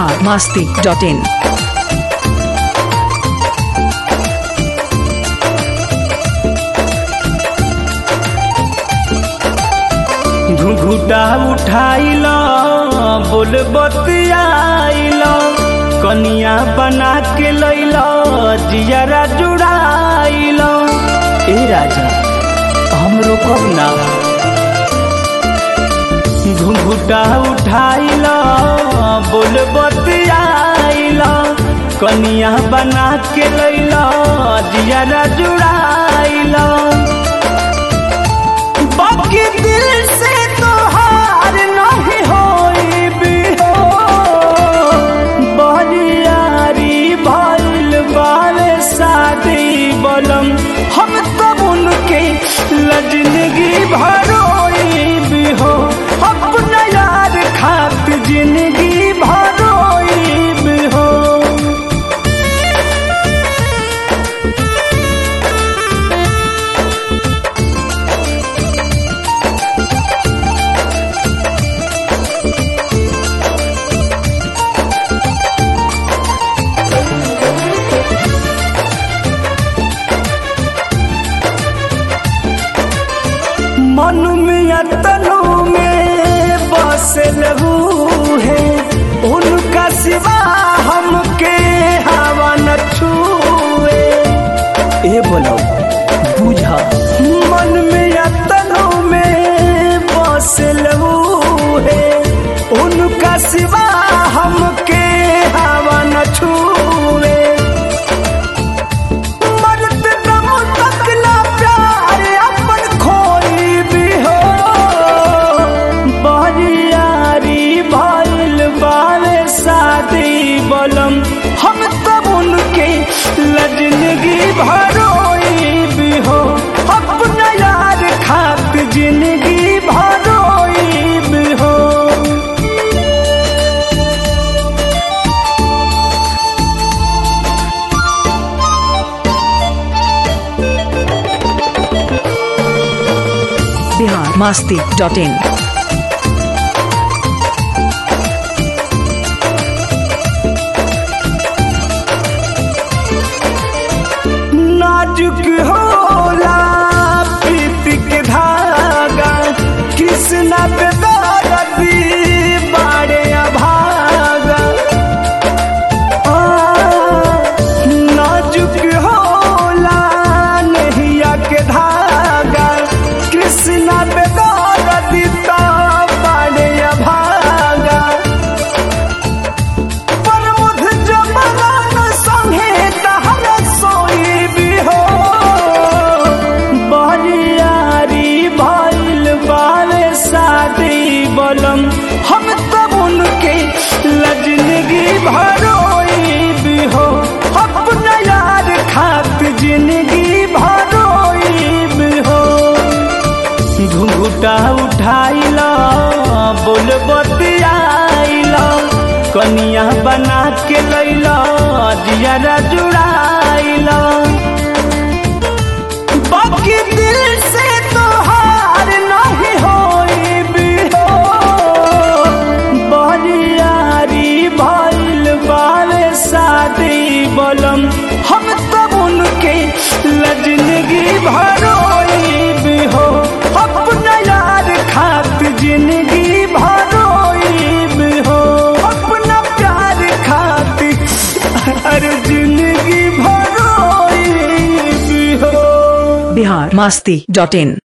Bihar Masti dot in घुघुटा उठाइल बोल बतियाइल कनिया बना के लैल जियरा जुड़ाइल ए राजा हम रोकब ना घुघुटा उठाइल बोल बतियाइल कनिया बना के लैल जियरा जुड़ाइल बाकी दिल से तो हार नहीं होई भी हो बरियारी भइल बारे शादी बलम हम तब उनके लजनगी भरोई भी हो अपना यार खात जिंदगी भरोई भी हो मन में तनु में बसल है उनका सिवा हमके हवा न छुए ए बोलो बुझा मन में तनु में बसल है उनका सिवा हमके हवा न छुए मरत दम तक ना प्यार अपन खोई भी हो बरियारी भइल बारे शादी बलम हम तब उनके लजनगी भरोई भी हो अपना यार खात जिंदगी भरोई भी हो बिहार मास्ती डॉट इन नाजुक होला प्रीति के धागा कृष्णा पे दर्दी बाड़े अभागा आ, नाजुक होला नहिया के धागा कृष्णा पे दर्दी तो बाड़े अभागा प्रमुख जमनान संगे तहर सोई भी हो बरियारी भइल बारे शादी बलम हम तब उनके लजनगी भरोई भी हो अपना यार खात जिंदगी भरोई भी हो घुंघुटा उठाइल बोल बतियाइल कनिया बना के लैल जियरा जुड़ाइल बाकी दिल से तो हार नहीं होई भी हो बरियारी भइल बारे शादी बलम हम तब उनके लजनगी भरोई भी हो अपना यार खात जिंदगी भरोई भी हो अपना प्यार खात हर जिंदगी भरोई भी हो बिहार मास्ती डॉट इन